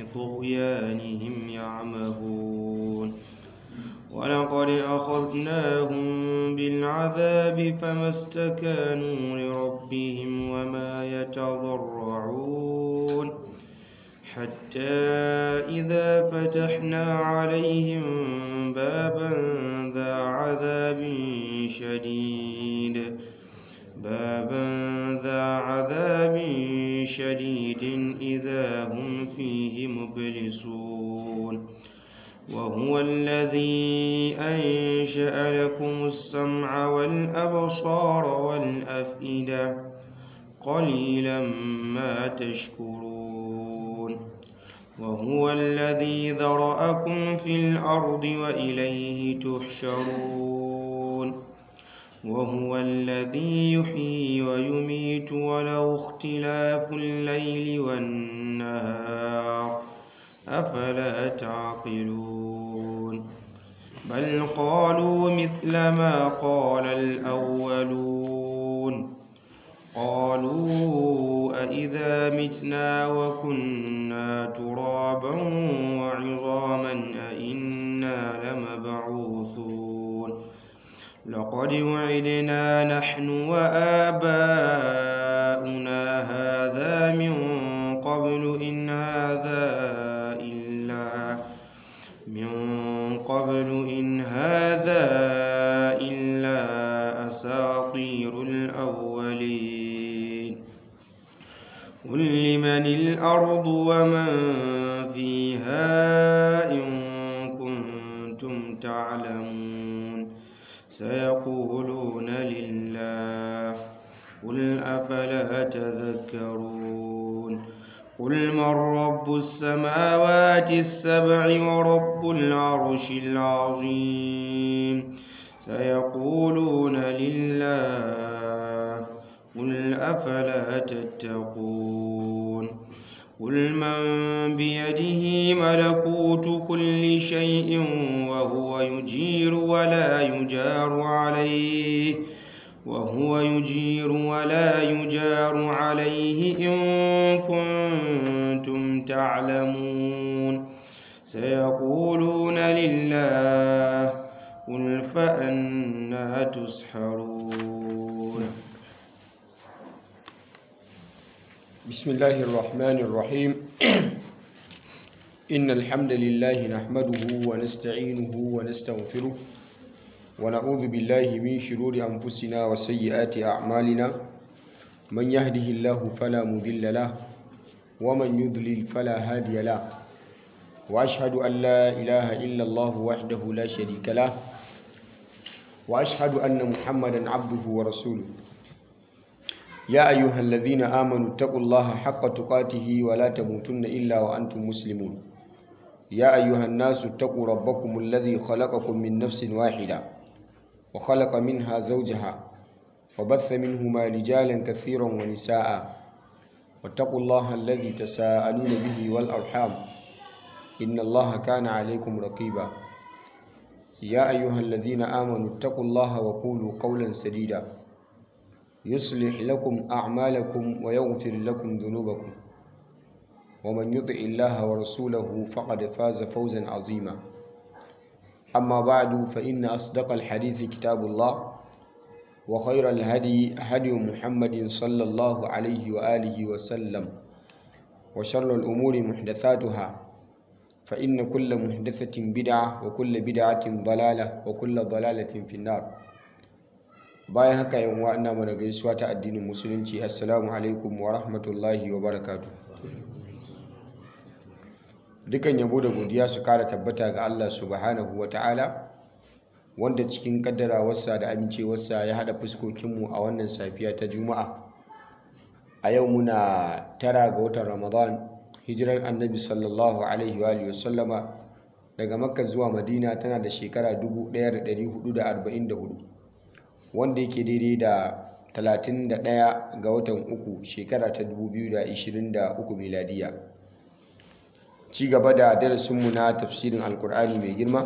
طغيانهم يعمهون ولقد أخذناهم بالعذاب فما استكانوا لربهم وما يتضرعون حتى إذا فتحنا عليهم بابا ذا عذاب شديد بابا ذا عذاب شديد إذا هم فيه مبلسون وهو الذي أنشأ لكم السمع والأبصار والأفئدة قليلا ما تشكرون وهو الذي ذرأكم في الأرض وإليه تحشرون وهو الذي يحيي ويميت وله اختلاف الليل والنهار أفلا تعقلون بل قالوا مثل ما قال الأولون قالوا أإذا متنا وكنا ترابا وعظاما أإنا لمبعوثون لقد وعدنا نحن وآباؤنا هذا من قبل إن هذا إلا من قبل إن هذا إلا أساطير الأولين قل لمن الأرض ومن فيها إن كنتم تعلمون سيقولون لله قل أفلا تذكرون قل من رب السماوات السبع ورب العرش العظيم سيقولون لله قل أفلا تتقون قل من بيده ملكوت كل شيء وهو يجير ولا يجار عليه وهو يجير ولا يجار عليه إن كنتم تعلمون سيقولون لله قل فأنا تسحرون بسم الله الرحمن الرحيم إن الحمد لله نحمده ونستعينه ونستغفره ونعوذ بالله من شرور أنفسنا وسيئات أعمالنا من يهده الله فلا مضل له ومن يضلل فلا هادي له وأشهد أن لا إله إلا الله وحده لا شريك له وأشهد أن محمدا عبده ورسوله يا أيها الذين آمنوا اتقوا الله حق تقاته ولا تموتن إلا وأنتم مسلمون يا أيها الناس اتقوا ربكم الذي خلقكم من نفس واحدة وخلق منها زوجها وبث منهما رجالا كثيرا ونساء واتقوا الله الذي تساءلون به والأرحام إن الله كان عليكم رقيبا يا أيها الذين آمنوا اتقوا الله وقولوا قولا سديدا يصلح لكم أعمالكم ويغفر لكم ذنوبكم ومن يطع الله ورسوله فقد فاز فوزا عظيما أما بعد فإن أصدق الحديث كتاب الله وخير الهدي هدي محمد صلى الله عليه وآله وسلم وشر الأمور محدثاتها فإن كل محدثة بدعة وكل بدعة ضلالة وكل ضلالة في النار bayan haka yan uwa ina mana gaisuwa ta addinin musulunci assalamu alaikum wa rahmatullahi wa barakatuh dukan yabo da godiya su kara tabbata ga Allah subhanahu wa ta'ala wanda cikin kaddarawarsa da amincewarsa ya hada fuskokinmu a wannan safiya ta juma'a a yau muna tara ga watan ramadan hijirar annabi sallallahu alaihi wa alihi wasallama daga makka zuwa madina tana da shekara 1444 wanda yake daidai da 31 ga watan uku shekara ta 2023 miladiya ci gaba da darasinmu na tafsirin alkur'ani mai girma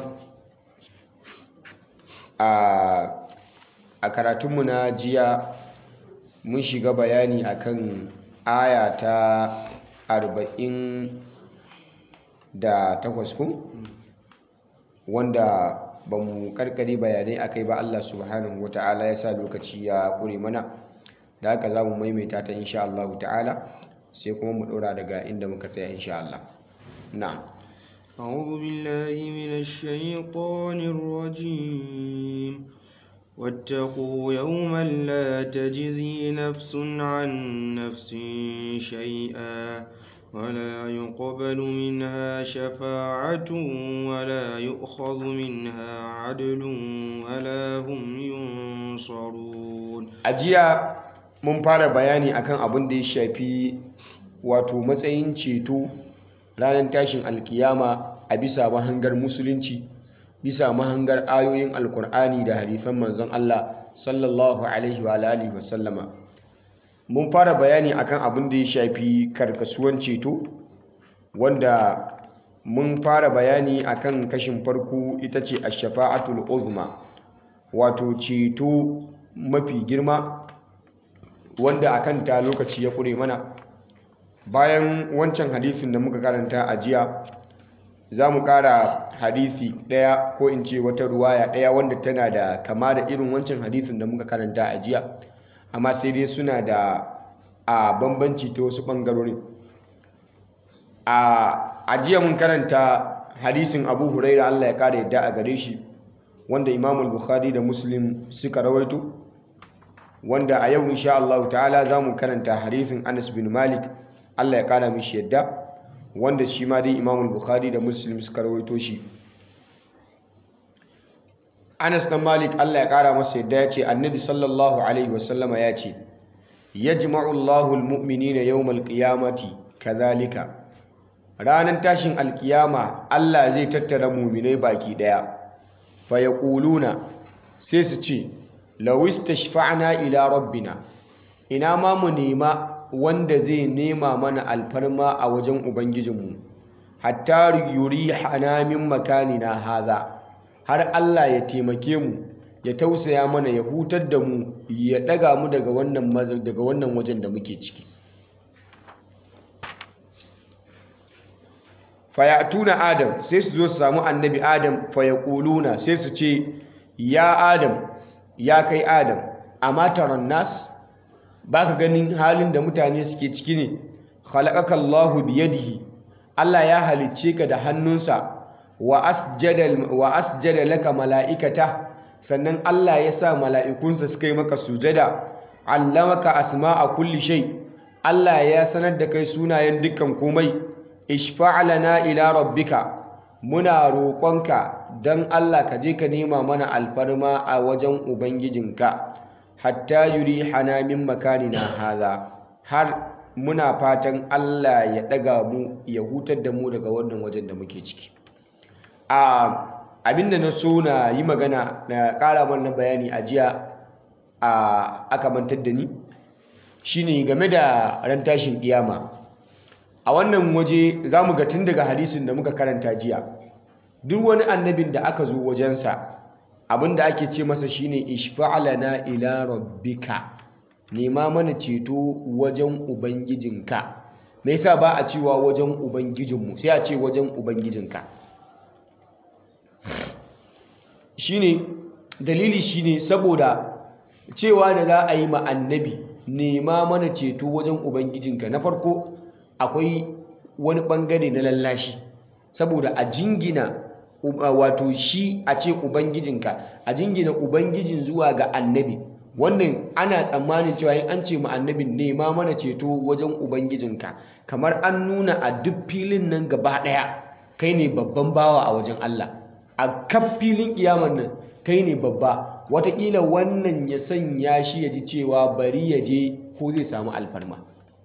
a karatunmu na jiya mun shiga bayani akan aya ta 40 da takwas ko wanda ba mu karkare bayanai akai ba Allah subhanahu wata'ala ya sa lokaci ya kure mana da haka za mu maimaita ta insha Allah ta'ala sai kuma mu ɗora daga inda muka tsaya insha Allah na'am أعوذ بالله من الشيطان الرجيم واتقوا يوما لا تجزي نفس عن نفس شيئا ولا يقبل منها شفاعة ولا يؤخذ منها عدل ولا هم ينصرون ajiya mun fara bayani akan abin da ya shafi wato matsayin ceto ranar tashin alkiyama a bisa mahangar musulunci bisa mahangar ayoyin alkur'ani da hadisan manzon Allah sallallahu alaihi wa alihi wa sallama mun fara bayani akan abin da ya shafi karkasuwan ceto wanda mun fara bayani akan kashin farko ita ce ash-shafa'atul uzma wato ceto mafi girma wanda akan ta lokaci ya kure mana bayan wancan hadisin da muka karanta a jiya za mu kara hadisi ɗaya ko in ce wata ruwaya ɗaya wanda tana da kama da irin wancan hadisin da muka karanta a jiya amma sai dai suna da a bambanci ta wasu ɓangarorin a jiya mun karanta hadisin abu huraira allah ya kara yadda a gare shi wanda imamul bukhari da muslim suka rawaito wanda a yau insha Allah ta'ala za mu karanta hadisin anas bin malik allah ya kara mishi yadda wanda shi ma dai imamul bukhari da muslim suka rawaito shi anas dan malik allah ya kara masa yadda ya ce annabi sallallahu alaihi wasallama ya ce yajma'u Allahu al-mu'minina yawmal qiyamati kadhalika ranar tashin alkiyama Allah zai tattara mu'minai baki daya fa yaquluna sai su ce law istashfa'na ila rabbina ina ma mu nema wanda zai nema mana alfarma a wajen ubangijinmu hatta yurihana min makanina haza har Allah ya taimake mu ya tausaya mana ya hutar da mu ya daga mu daga wannan daga wannan wajen da muke ciki fayatuna adam sai su zo su samu annabi adam fayaquluna sai su ce ya adam ya kai adam amma taron nas baka ganin halin da mutane suke ciki ne khalaqaka Allahu biyadihi Allah ya halicce ka da hannunsa wa asjada wa asjada laka mala'ikata sannan Allah ya sa mala'ikunsa suka yi maka sujada allamaka asma'a kulli shay Allah ya sanar da kai sunayen dukkan komai ishfa'lana ila rabbika muna roƙonka dan Allah ka je ka nema mana alfarma a wajen ubangijinka hatta yurihana min makanina haza har muna fatan Allah ya daga mu ya hutar da mu daga wannan wajen da muke ciki a abinda na so na yi magana na ƙara mana bayani a jiya a aka mantar da ni shine game da ran tashin kiyama a wannan waje za mu ga tun daga hadisin da muka karanta jiya duk wani annabin da aka zo wajensa abinda ake ce masa shine ishfa'alana ila rabbika nema mana ceto wajen ubangijinka me yasa ba a cewa wajen ubangijinmu sai a ce wajen ubangijinka shine dalili shine saboda cewa da za a yi ma annabi nema mana ceto wajen ubangijinka na farko akwai wani bangare na lallashi saboda a jingina wato shi a ce ubangijinka a jingina ubangijin zuwa ga annabi wannan ana tsammanin cewa in an ce ma annabin nema mana ceto wajen ubangijinka kamar an nuna a duk filin nan gaba ɗaya kai ne babban bawa a wajen Allah a kaf filin kiyamar nan kai ne babba watakila wannan ya sanya shi ya ji cewa bari ya je ko zai samu alfarma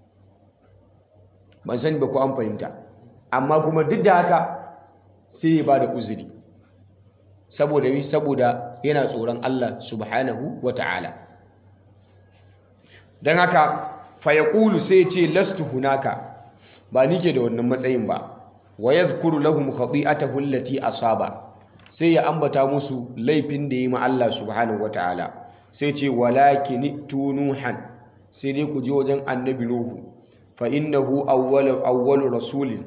ban sani ba ko an fahimta amma kuma duk da haka sai ya ba da uzuri saboda yi saboda yana tsoron Allah subhanahu wa ta'ala don haka fayakulu sai ce lastu hunaka ba ni ke da wannan matsayin ba wa yadhkuru lahum khati'atahu allati asaba sai ya ambata musu laifin da yi ma Allah subhanahu wataala sai ce walakin tunuhan sai dai ku je wajen annabi nuhu fa innahu awwalu awwalu rasulin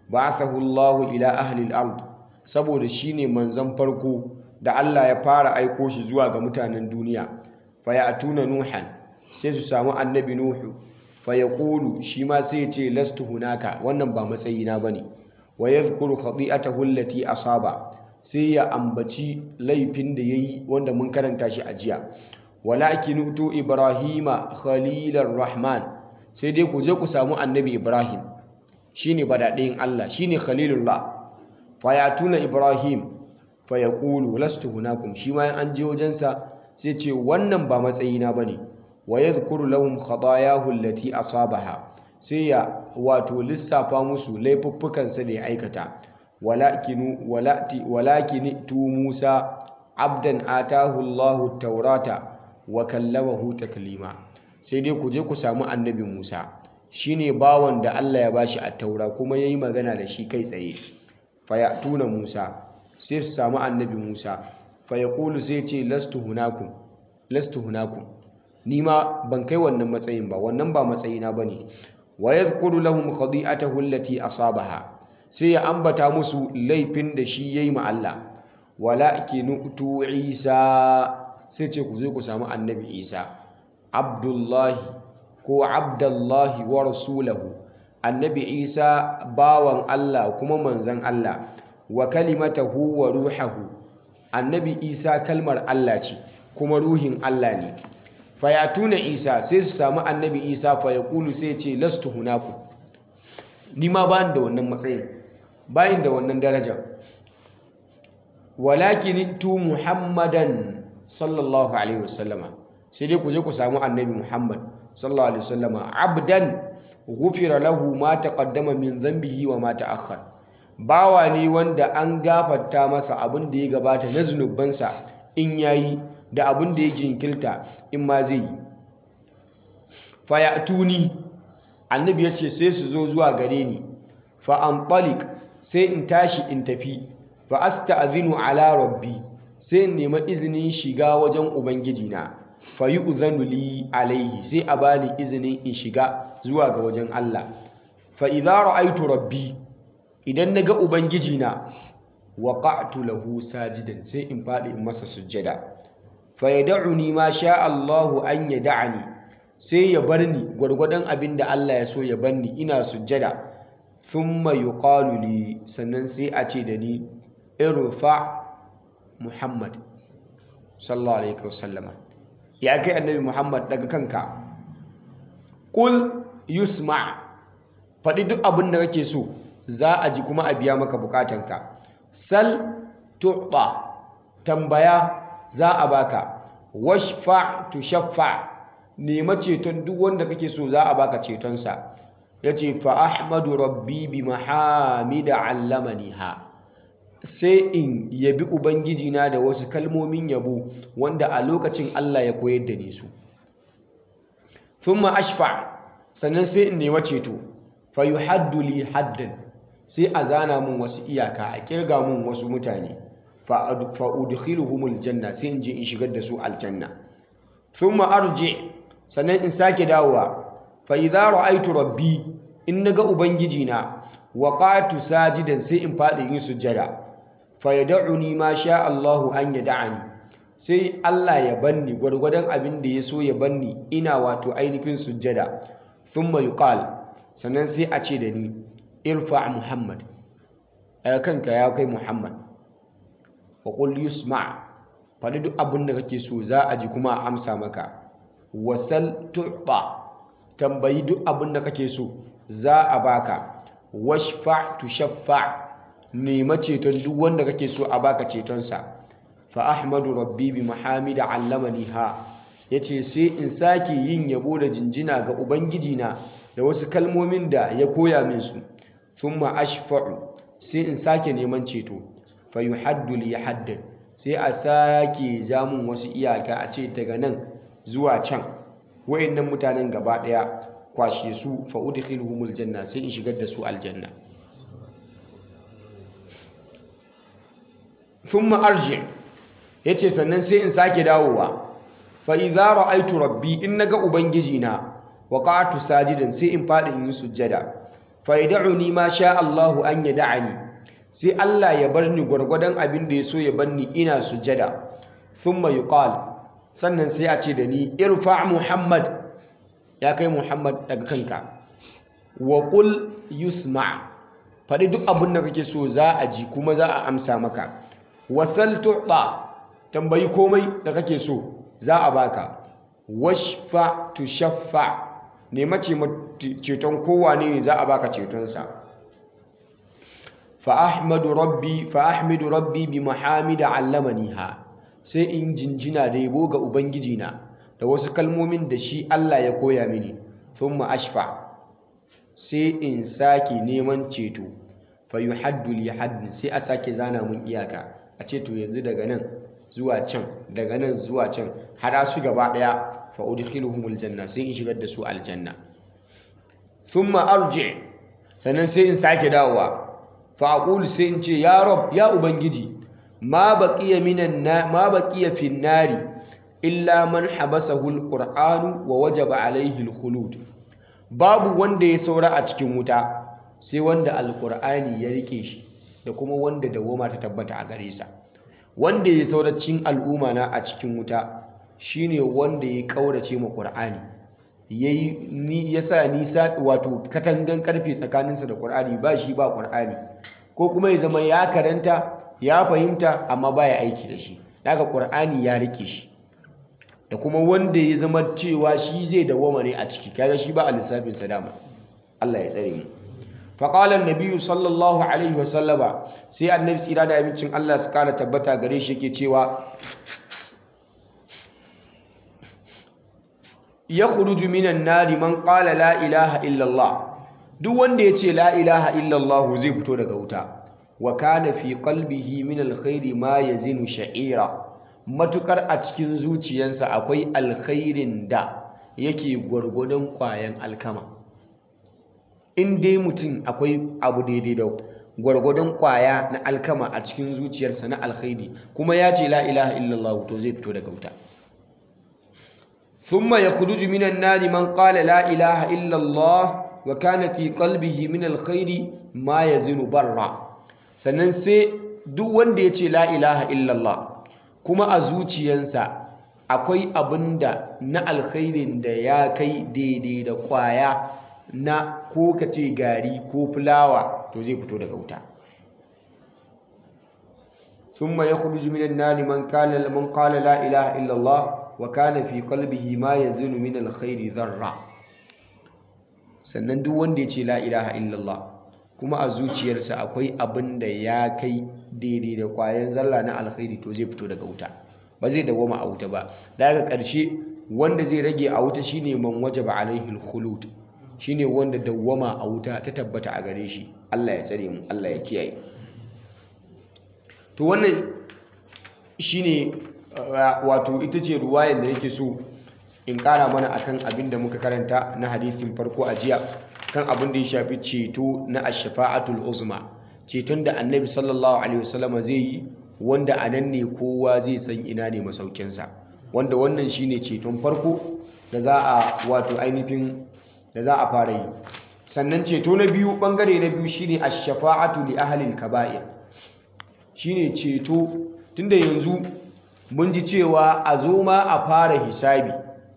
ba'athahu Allahu ila ahli al-ard saboda shine manzon farko da Allah ya fara aiko shi zuwa ga mutanen duniya fayatuna nuhan sai su samu annabi nuhu fayaqulu shi ma sai ya ce lastu hunaka wannan ba matsayina bane wa yadhkuru khati'atahu allati asaba sai ya ambaci laifin da yayi wanda mun karanta shi a jiya walakin utu ibrahima khalilar rahman sai dai ku je ku samu annabi ibrahim shine badadayin Allah shine khalilullah fayatuna ibrahim fayaqulu lastu hunakum shi ma an je wajensa sai ce wannan ba matsayina bane wa yadhkuru lahum khatayahu allati asabaha sai ya wato lissafa musu laifuffukansa da ya aikata walakinu walati walakin tu Musa abdan atahu Allahu taurata wa kallamahu taklima sai dai ku je ku samu annabi Musa shine bawan da Allah ya bashi a taura kuma yayi magana da shi kai tsaye fayatuna Musa sai su samu annabi Musa fayaqulu sai ce lastu hunakum lastu hunakum ni ma ban kai wannan matsayin ba wannan ba matsayina bane wa yadhkuru lahum khadi'atahu allati asabaha sai ya ambata musu laifin da shi yayi ma Allah walakinu tu Isa sai ce ku zo ku samu annabi Isa Abdullahi ko Abdullahi wa rasulahu annabi Isa bawan Allah kuma manzon Allah wa kalimatahu wa ruhahu annabi Isa kalmar Allah ce kuma ruhin Allah ne fayatuna Isa sai su samu annabi Isa fayaqulu sai ce lastu hunaku ni ma ba da wannan matsayin bayin da wannan darajar walakin tu muhammadan sallallahu alaihi wasallama sai dai ku je ku samu annabi muhammad sallallahu alaihi wasallama abdan ghufira lahu ma taqaddama min dhanbihi wa ma ta'akhkhar bawa ne wanda an gafarta masa abin da ya gabata na zunubansa in yayi da abin da ya jinkirta in ma zai yi fayatuni annabi ya ce sai su zo zuwa gare ni fa anṭaliq sai in tashi in tafi fa asta'zinu ala rabbi sai in nemi izinin shiga wajen ubangiji na fa yu'zanu li alaihi sai a bani izinin in shiga zuwa ga wajen Allah fa idza ra'aytu rabbi idan naga ubangiji na waqa'tu lahu sajidan sai in fadi in masa sujjada fa yad'uni ma sha Allahu an yad'ani sai ya bar ni gwargwadon abin da Allah ya so ya bar ni ina sujjada thumma yuqalu li sannan sai a ce da ni irfa Muhammad sallallahu alaihi wasallama ya kai annabi Muhammad daga kanka qul yusma faɗi duk abin da kake so za a ji kuma a biya maka bukatanka sal tu'ta tambaya za a baka washfa tushaffa nema ceton duk wanda kake so za a baka cetonsa yace fa ahmadu rabbi bi mahamida allamaniha sai in yabi ubangiji na da wasu kalmomin yabo wanda a lokacin Allah ya koyar da ni su thumma ashfa sannan sai in nema ceto fa yuhaddu li haddan sai a zana mun wasu iyaka a kirga mun wasu mutane fa udkhiluhumul janna sai in je in shigar da su aljanna thumma arji sannan in sake dawowa fa idza ra'aytu rabbi in naga ubangiji na waqatu sajidan sai in fadi yin sujjada fa yad'uni ma sha Allahu an yad'ani sai Allah ya banni gwargwadon abin da ya so ya banni ina wato ainihin sujjada thumma yuqal sannan sai a ce da ni irfa muhammad a kanka ya kai muhammad wa qul yusma faɗi duk abin da kake so za a ji kuma a amsa maka wasal tu'ta tambayi duk abin da kake so za a baka washfa tushaffa nema ceton duk wanda kake so a baka cetonsa fa ahmadu rabbi bi mahamida allamani ha yace sai in sake yin yabo da jinjina ga ubangiji na da wasu kalmomin da ya koya min su thumma ashfa'u sai in sake neman ceto fa yuhaddu li haddan sai a sake jamun wasu iyaka a ce daga nan zuwa can wayannan mutanen gaba daya kwashe su fa udkhiluhumul janna sai in shigar da su aljanna thumma arji yace sannan sai in sake dawowa fa idza ra'aytu rabbi in naga ubangiji na waqa'tu sajidan sai in fadi in yi sujjada fa yad'uni ma sha Allahu an yad'ani sai Allah ya bar ni gwargwadon abin da ya so ya bar ni ina sujada thumma yuqal sannan sai a ce da ni irfa Muhammad ya kai Muhammad daga kanka wa qul yusma faɗi duk abin da kake so za a ji kuma za a amsa maka wasal tu'ta tambayi komai da kake so za a baka washfa tushaffa nema ceton kowane ne za a baka cetonsa fa ahmadu rabbi fa ahmidu rabbi bi mahamida allamaniha sai in jinjina da yabo ga ubangiji na da wasu kalmomin da shi Allah ya koya mini thumma ashfa sai in sake neman ceto fa yuhaddu li haddin sai a sake zana mun iyaka a ce to yanzu daga nan zuwa can daga nan zuwa can hada su gaba daya fa udkhiluhumul janna sai in shigar da su aljanna thumma arji sannan sai in sake dawowa fa aqulu sai in ce ya rab ya ubangiji ma baqiya minan na ma baqiya fin nari illa man habasahu alqur'anu wa wajaba alaihi alkhulud babu wanda ya saura a cikin wuta sai wanda alqur'ani ya rike shi da kuma wanda dawoma ta tabbata a gare sa wanda ya saura cikin al'umma na a cikin wuta shine wanda ya kaurace ma qur'ani yayi ni yasa nisa wato katangan karfe tsakaninsa da qur'ani ba shi ba qur'ani ko kuma ya zama ya karanta ya fahimta amma baya aiki da shi daga qur'ani ya rike shi da kuma wanda ya zama cewa shi zai dawoma ne a ciki kaga shi ba a lissafin sa dama Allah ya tsare mu fa qala an sallallahu alaihi wa sallama sai annabi tsira da abincin Allah su kara tabbata gare shi yake cewa yakhruju minan nari man qala la ilaha illa Allah duk wanda ya ce la ilaha illa Allah zai fito daga wuta wa kana fi qalbihi min alkhairi ma yazinu sha'ira matukar a cikin zuciyarsa akwai alkhairin da yake gwargwadon kwayan alkama in dai mutum akwai abu daidai da gwargwadon kwaya na alkama a cikin zuciyarsa na alkhairi kuma ya ce la ilaha illallah to zai fito daga wuta thumma yakhruju minan nari man qala la ilaha illallah wa kana fi qalbihi min alkhairi ma yazinu barra sannan sai duk wanda ya ce la ilaha illallah kuma a zuciyansa akwai abin da na alkhairin da ya kai daidai da kwaya na ko ka ce gari ko fulawa to zai fito daga wuta ثم يخرج من النار من قال من قال لا اله الا الله وكان في قلبه ما يزن من الخير ذره sannan duk wanda ya ce la ilaha illallah kuma a zuciyarsa akwai abin da ya kai daidai da kwayan zalla na alkhairi to zai fito daga wuta ba zai dawoma a wuta ba daga ƙarshe wanda zai rage a wuta shine man wajaba alaihi alkhulud shine wanda dawwama a wuta ta tabbata a gare shi Allah ya tsare mu Allah ya kiyaye to wannan shine wato ita ce ruwayar da yake so in ƙara mana akan abin da muka karanta na hadisin farko a jiya kan abin da ya shafi ceto na ashfa'atul uzma ceton da annabi sallallahu alaihi wasallam zai yi wanda a nan ne kowa zai san ina ne masaukinsa wanda wannan shine ceton farko da za a wato ainihin da za a fara yi sannan ceto na biyu bangare na biyu shine ash-shafa'atu li ahli al-kaba'ir shine ceto tunda yanzu mun ji cewa a zo ma a fara hisabi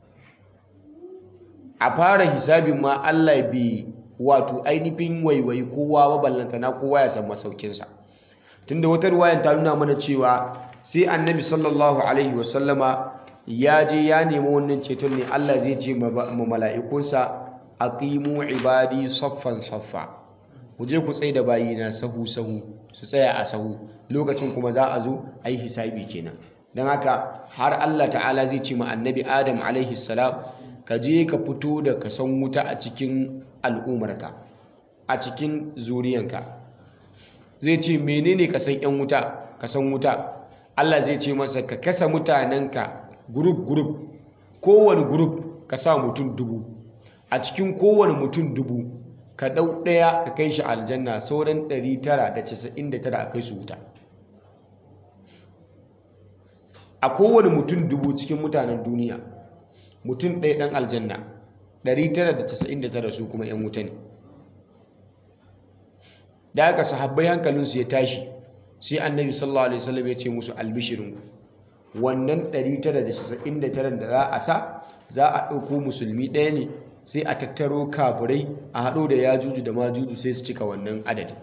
a fara hisabin ma Allah bai wato ainihin waiwai kowa ba ballantana kowa ya san masaukinsa tunda wata ruwayan ta nuna mana cewa sai annabi sallallahu alaihi wasallama ya je ya nemi wannan ceton ne Allah zai ce ma mala'ikunsa aqimu ibadi saffan saffa ku je ku tsaye da bayina sahu sahu su tsaya a sahu lokacin kuma za a zo a yi hisabi kenan don haka har Allah ta'ala zai ce ma annabi Adam alaihi salam ka je ka fito da kasan wuta a cikin al'umarka a cikin zuriyanka zai ce menene kasan yan wuta kasan wuta Allah zai ce masa ka kasa mutanenka group group kowane group ka sa mutum dubu a cikin kowane mutum dubu ka ɗau ɗaya ka kai shi aljanna sauran 999 a kai su wuta a kowane mutum dubu cikin mutanen duniya mutum ɗaya ɗan aljanna 999 su kuma 'yan wuta ne da aka sahabbai hankalinsu ya tashi sai annabi sallallahu alaihi wasallam ya ce musu albishirinku wannan 999 da za a sa za a ɗauko musulmi ɗaya ne sai a tattaro kafirai a haɗo da yajuju da majuju sai su cika wannan adadin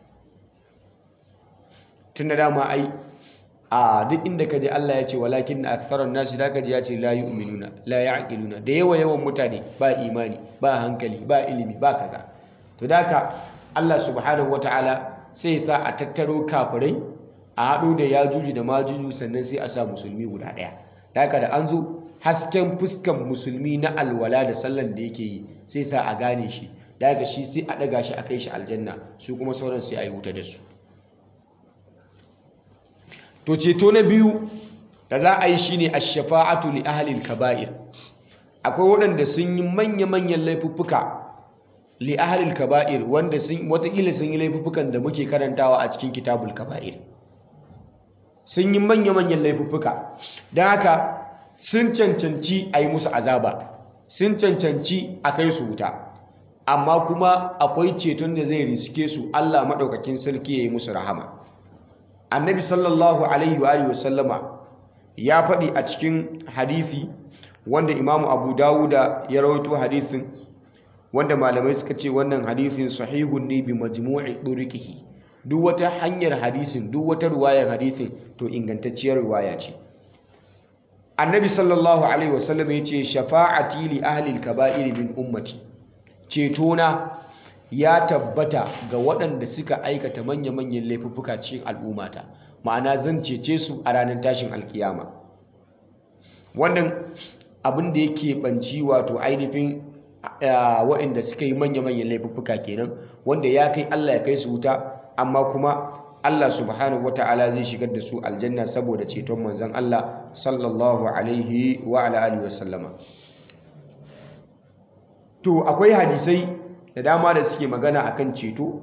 tun da dama ai a duk inda ka je Allah ya ce walakin na aktharan nasi da ka ji ya ce la yu'minuna la ya'qiluna da yawa yawan mutane ba imani ba hankali ba ilimi ba kaza to da haka Allah subhanahu wataala sai ya sa a tattaro kafirai a haɗo da yajuju da majuju sannan sai a sa musulmi guda ɗaya da haka da an zo hasken fuskan musulmi na alwala da sallan da yake yi sai sa a gane shi da haka shi sai a ɗaga shi a kai shi aljanna su kuma sauran sai a yi wuta da su to ceto na biyu da za a yi shine ash-shafa'atu li ahli al-kaba'ir akwai waɗanda sun yi manya-manyan laifuffuka li ahli al-kaba'ir wanda sun watakila sun yi laifuffukan da muke karantawa a cikin kitabul kaba'ir sun yi manya-manyan laifuffuka don haka sun cancanci a yi musu azaba sun cancanci a kai su wuta amma kuma akwai ceton da zai riske su Allah maɗaukakin sarki ya yi musu rahama annabi sallallahu alaihi wa sallama ya faɗi a cikin hadithi wanda imamu abu dawuda ya rawaito hadithin wanda malamai suka ce wannan hadithin sahihun ne bi majmu'i ɗurikihi duk wata hanyar hadisin duk wata ruwayar hadisin to ingantacciyar ruwaya ce annabi sallallahu alaihi wasallam ya ce shafa'ati li ahli al-kaba'ir min ummati cetona ya tabbata ga waɗanda suka aikata manya-manyan laifuffuka cikin al'ummata ma'ana zan cece su a ranar tashin alkiyama wannan abin da yake banci wato ainihin waɗanda suka yi manya-manyan laifuffuka kenan wanda ya kai Allah ya kai su wuta amma kuma Allah subhanahu wata'ala zai shigar da su aljanna saboda ceton manzon Allah sallallahu alaihi wa ala alihi wa sallama to akwai hadisai da dama da suke magana akan ceto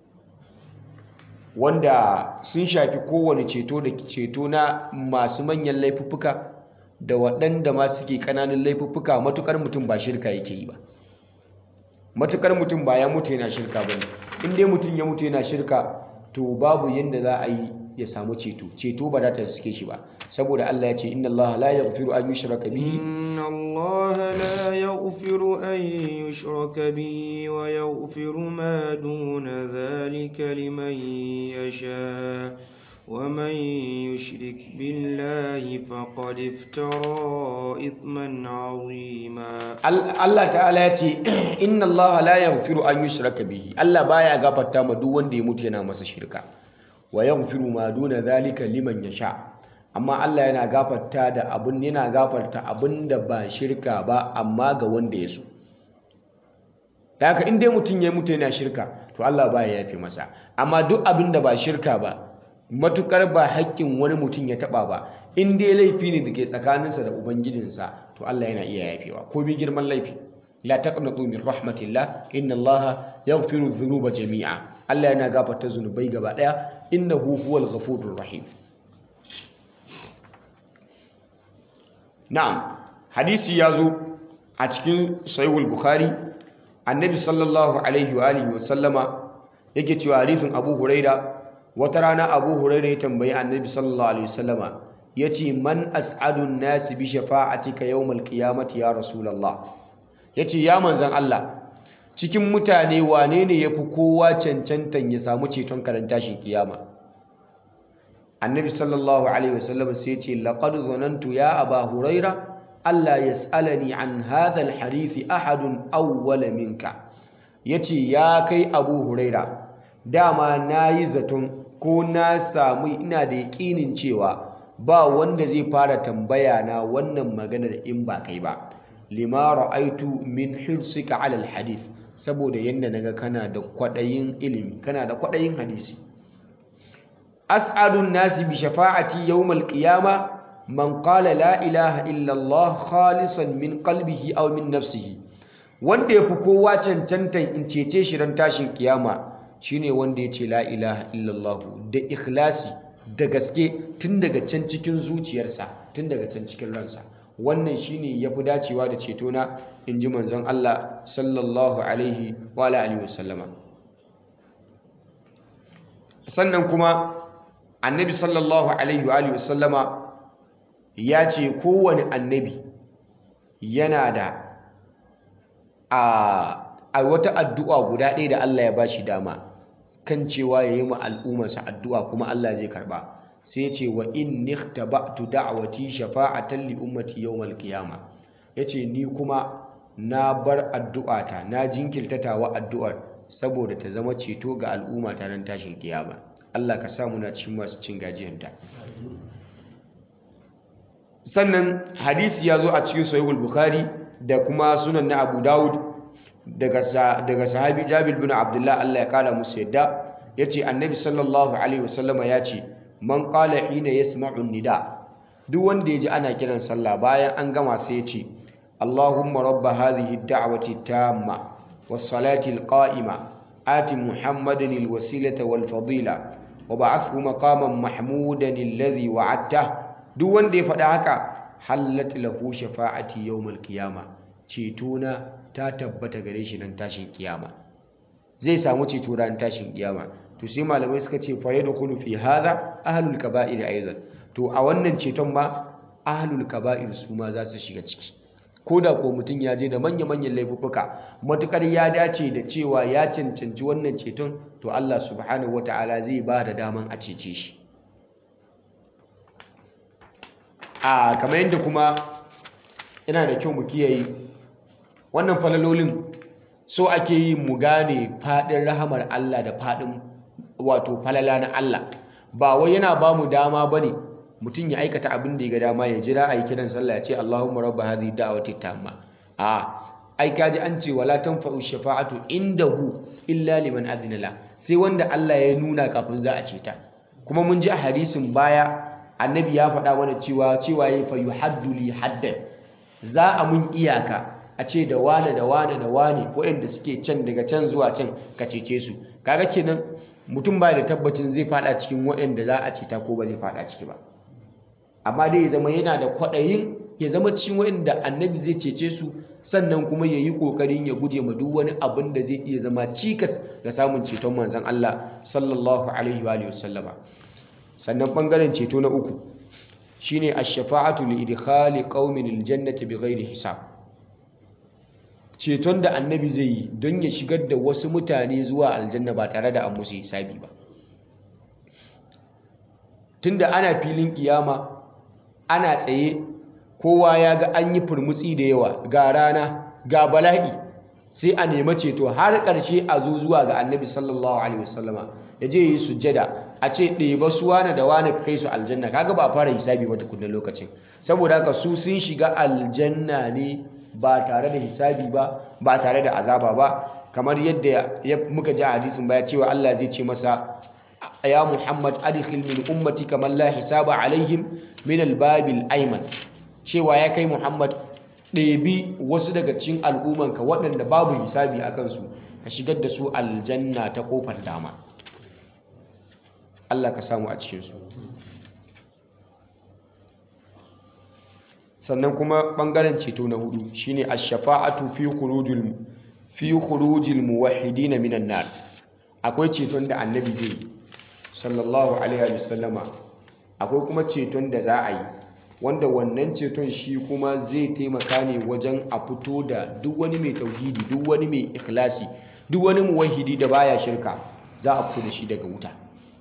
wanda sun shafi kowane ceto da ceto na masu manyan laifuffuka da waɗanda ma suke ƙananan laifuffuka matukar mutum ba shirka yake yi ba matukar mutum ba ya mutu yana shirka ba ne in dai mutum ya mutu yana shirka to babu yadda za a yi ya samu ceto ceto ba za ta suke shi ba saboda Allah ya ce inna Allah la yaghfiru an yushraka bihi inna Allah la yaghfiru an yushraka bihi wa yaghfiru ma duna dhalika liman yasha ومن يشرك بالله فقد افترى إثما عظيما Allah ta'ala ya ce inna Allah la yaghfiru an yushraka bihi Allah baya gafarta ma duk wanda ya mutu yana masa shirka wa yaghfiru ma duna zalika liman yasha amma Allah yana gafarta da abun yana gafarta abun da ba shirka ba amma ga wanda ya so da haka in dai mutum ya mutu yana shirka to Allah baya yafe masa amma duk abin da ba shirka ba matukar ba haƙƙin wani mutum ya taɓa ba in dai laifi ne da ke tsakaninsa da ubangijinsa to Allah yana iya yafewa ko bi girman laifi la taqnatu min rahmatillah inna Allah yaghfiru dhunuba jami'a Allah yana gafarta zunubai gaba daya innahu huwal ghafurur rahim na'am hadisi ya zo a cikin sahihul bukhari annabi sallallahu alaihi wa alihi wa sallama yake cewa hadisin abu huraira wata rana abu huraira ya tambayi annabi sallallahu alaihi wasallama ya ce man as'adun nasi bi shafa'atika yawmal qiyamati ya rasulullah ya ce ya manzan Allah cikin mutane wane ne ya fi kowa cancantan ya samu ceton karan tashin kiyama annabi sallallahu alaihi wasallam sai ya ce laqad zanantu ya aba huraira Allah yas'alani an hadha alhadith ahadun awwala minka yace ya kai abu huraira dama nayi zaton ko na samu ina da yaƙinin cewa ba wanda zai fara tambaya na wannan maganar in ba kai ba lima ra'aitu min hirsika ala alhadith saboda yanda naga kana da kwadayin ilimi kana da kwadayin hadisi as'adun nasi bi shafa'ati yawmal qiyama man qala la ilaha illa Allah khalisan min qalbihi aw min nafsihi wanda yafi kowa cancantan in cece shi ran tashin kiyama shine wanda ya ce la ilaha illallah da ikhlasi da gaske tun daga can cikin zuciyarsa tun daga can cikin ransa wannan shine yafi dacewa da ceto na inji manzon Allah sallallahu alaihi wa alihi wasallama sannan kuma annabi sallallahu alaihi wa alihi wasallama ya ce kowane annabi yana da a wata addu'a guda ɗaya da Allah ya bashi dama kan cewa ya yi ma al'ummarsa addu'a kuma Allah zai karba sai ce wa in nikhtaba'tu da'wati shafa'atan li ummati yawmal qiyama yace ni kuma na bar addu'ata na jinkirtatawa addu'ar saboda ta zama ceto ga al'umma ta ran tashin kiyama Allah ka samu na cikin masu cin gajiyanta sannan hadisi ya zo a cikin sahihul bukhari da kuma sunan na abu dawud daga sahabi jabir bin abdullah Allah ya kara musu yadda yace annabi sallallahu alaihi wasallama ya ce man qala hina yasma'u nida duk wanda ya ji ana kiran sallah bayan an gama sai ya ce Allahumma rabba hadhihi ad-da'wati tamma was-salati al-qa'ima ati Muhammadan al-wasilata wal-fadila wa ba'athhu maqaman mahmudan alladhi wa'adta duk wanda ya faɗa haka hallat lahu shafa'ati yawmal qiyama cetona ta tabbata gare shi nan tashin kiyama zai samu ceto ran tashin kiyama to sai malamai suka ce fa yadkhulu fi hadha ahlul kaba'ir aidan to a wannan ceton ma ahlul kaba'ir su ma za su shiga ciki ko da ko mutum ya je da manya-manyan laifuffuka matukar ya dace da cewa ya cancanci wannan ceton to Allah subhanahu wata'ala zai ba da daman a cece shi a kamar yadda kuma yana da kyau mu kiyaye wannan falalolin so ake yi mu gane faɗin rahamar Allah da faɗin wato falala na Allah ba wai yana ba mu dama ba ne mutum ya aikata abin da ya ga dama ya jira a yi kiran sallah ya ce Allahumma rabba hadhihi da'wati tamma a ai kaji an ce wala tanfa'u shafa'atu indahu illa liman adina la sai wanda Allah ya nuna kafin za a ce ta kuma mun ji a hadisin baya annabi ya faɗa mana cewa cewa yayi fa yuhaddu li haddan za a mun iyaka a ce da wane da wane da wane waɗanda suke can daga can zuwa can ka cece su kaga kenan mutum ba da tabbacin zai fada cikin waɗanda za a ceta ko ba zai fada ciki ba amma dai ya zama yana da kwaɗayin ya zama cikin waɗanda annabi zai cece su sannan kuma ya yi ƙoƙarin ya guje ma duk wani abin da zai iya zama cikas ga samun ceton manzon Allah sallallahu alaihi wa sallama sannan ɓangaren ceto na uku shine ash-shafa'atu li idkhali qaumin al-jannati bighairi hisab ceton da annabi zai yi don ya shigar da wasu mutane zuwa aljanna ba tare da an musu hisabi ba tunda ana filin kiyama ana tsaye kowa ya ga an yi furmutsi da yawa ga rana ga bala'i sai a nema ceto har ƙarshe a zo zuwa ga annabi sallallahu alaihi wasallama ya je yi sujjada a ce ɗeba su wane da wane kai su aljanna kaga ba a fara hisabi ba tukunna lokacin saboda haka su sun shiga aljanna ne ba tare da hisabi ba ba tare da azaba ba kamar yadda muka ji a hadisin baya cewa Allah zai ce masa ya Muhammad adkhil min ummati kamar la hisaba alaihim min albabil ayman cewa ya kai Muhammad ɗebi wasu daga cikin al'ummanka waɗanda babu hisabi a kansu ka shigar da su aljanna ta ƙofar dama Allah ka samu a cikinsu sannan kuma ɓangaren ceto na hudu shine ash-shafa'atu fi khurujil fi khurujil muwahhidin minan nar akwai ceton da annabi zai sallallahu alaihi wasallama akwai kuma ceton da za a yi wanda wannan ceton shi kuma zai taimaka ne wajen a fito da duk wani mai tauhidi duk wani mai ikhlasi duk wani muwahhidi da baya shirka za a fito da shi daga wuta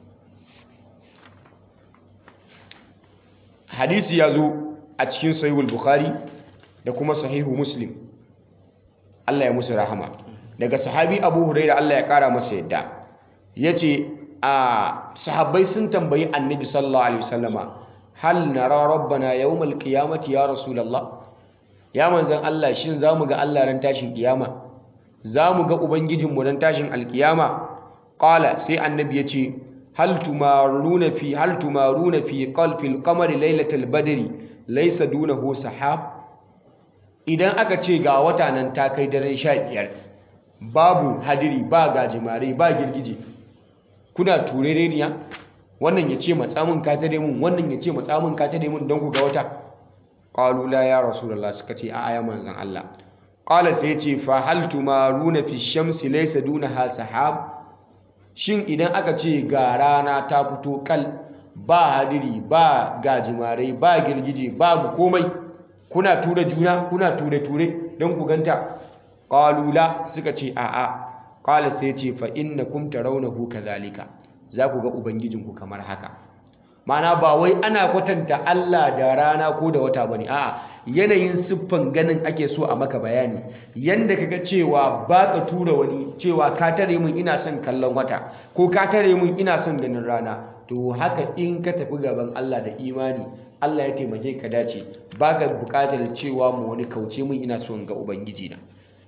hadisi ya zo a cikin sahihul bukhari da kuma sahihu muslim Allah ya musu rahama daga sahabi abu huraira Allah ya kara masa yadda ya ce a sahabbai sun tambayi annabi sallallahu alaihi wasallama hal nara rabbana yawmal qiyamati ya rasulullah ya manzan Allah shin zamu ga Allah ran tashin kiyama zamu ga ubangijinmu ran tashin alkiyama qala sai annabi ya ce hal tumaruna fi hal tumaruna fi qalfil qamari lailatal badri laysa dunahu sahab idan aka ce ga wata nan ta kai daren 15 babu hadiri ba gajimare ba girgije kuna turereniya wannan ya ce matsamin ka tare mun wannan ya ce matsamin ka tare mun don ku ga wata qalu la ya rasulullah suka ce a aya manzon Allah qala sai ce fa hal tumaruna fi shamsi laysa dunaha sahab shin idan aka ce ga rana ta fito kal ba hadiri ba gajimarai ba girgije babu komai kuna tura juna kuna ture-ture don ku ganta ƙalula suka ce a'a ƙala sai ce fa inna kum tarawnahu kadhalika za ku ga ubangijinku kamar haka ma'ana ba wai ana kwatanta Allah da rana ko da wata bane a'a yanayin siffan ganin ake so a maka bayani yanda kaga cewa baka tura wani cewa ka tare min ina son kallon wata ko ka tare min ina son ganin rana to haka in ka tafi gaban Allah da imani Allah ya taimake ka dace baka bukatar cewa mu wani kauce min ina son ga ubangiji na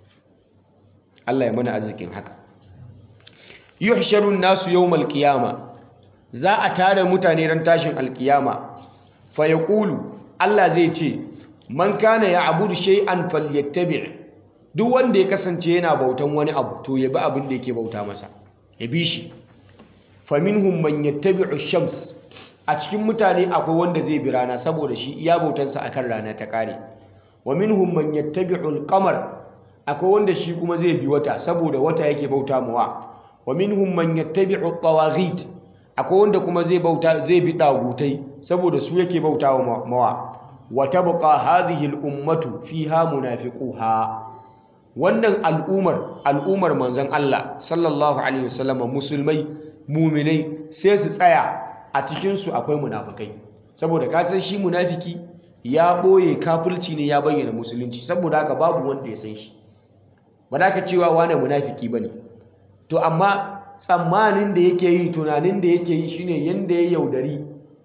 Allah ya mana arzikin haka yuhsharun nasu yawmal qiyama za a tare mutane ran tashin alkiyama fa yaqulu Allah zai ce man kana ya'budu shay'an falyattabi' duk wanda ya kasance yana bautan wani abu to ya bi abin da yake bauta masa ya bi shi fa minhum man yattabi'u shams a cikin mutane akwai wanda zai bi rana saboda shi iya bautansa akan rana ta kare wa minhum man yattabi'u al-qamar akwai wanda shi kuma zai bi wata saboda wata yake bauta mawa wa minhum man yattabi'u at-tawaghit akwai wanda kuma zai bauta zai bi dagutai saboda su yake bauta wa mawa wa tabqa hadhihi al-ummatu fiha munafiquha wannan al'umar al'umar manzon Allah sallallahu alaihi wasallam musulmai mu'minai sai su tsaya a cikin su akwai munafikai saboda ka san shi munafiki ya boye kafirci ne ya bayyana musulunci saboda haka babu wanda ya san shi ba da ka cewa wane munafiki bane to amma tsammanin da yake yi tunanin da yake yi shine yanda ya yaudari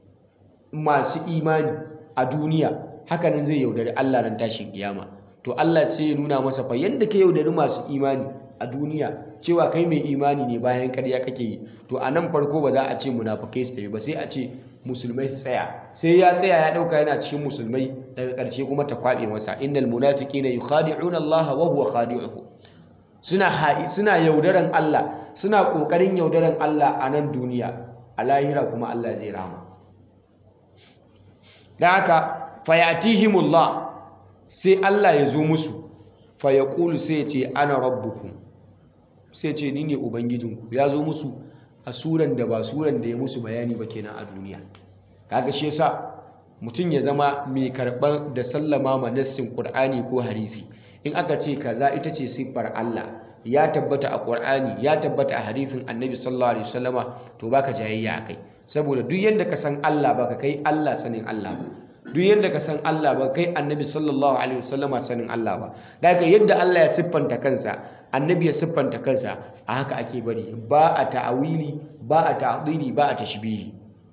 masu imani a duniya hakanan zai yaudari Allah ran tashin kiyama to Allah sai ya nuna masa fa yanda ka yaudari masu imani a duniya cewa kai mai imani ne bayan ƙarya kake yi to a nan farko ba za a ce munafukai su tafi ba sai a ce musulmai su tsaya sai ya tsaya ya ɗauka yana cikin musulmai daga ƙarshe kuma ta kwaɓe masa innal munafiqina yukhadi'una Allah wa huwa khadi'uhum suna ha'i suna yaudaran Allah suna ƙoƙarin yaudaran Allah a nan duniya a lahira kuma Allah zai rama da haka fayatihimullah sai Allah ya zo musu fayaqulu sai ya ce ana rabbukum sai ce ni ne ubangijinku ya zo musu a suran da ba suran da ya musu bayani ba kenan a duniya kaga shi yasa mutum ya zama mai karɓar da sallama ma nassin Qur'ani ko hadisi in aka ce kaza ita ce siffar Allah ya tabbata a Qur'ani ya tabbata a hadisin Annabi sallallahu alaihi wasallama to baka jayayya akai saboda duk yanda ka san Allah baka kai Allah sanin Allah ba duk yanda ka san Allah ba kai Annabi sallallahu alaihi wasallama sanin Allah ba daga yadda Allah ya siffanta kansa Annabi ya siffanta kansa a haka ake bari ba a ta'awili ba a ta'dili ba a tashbihi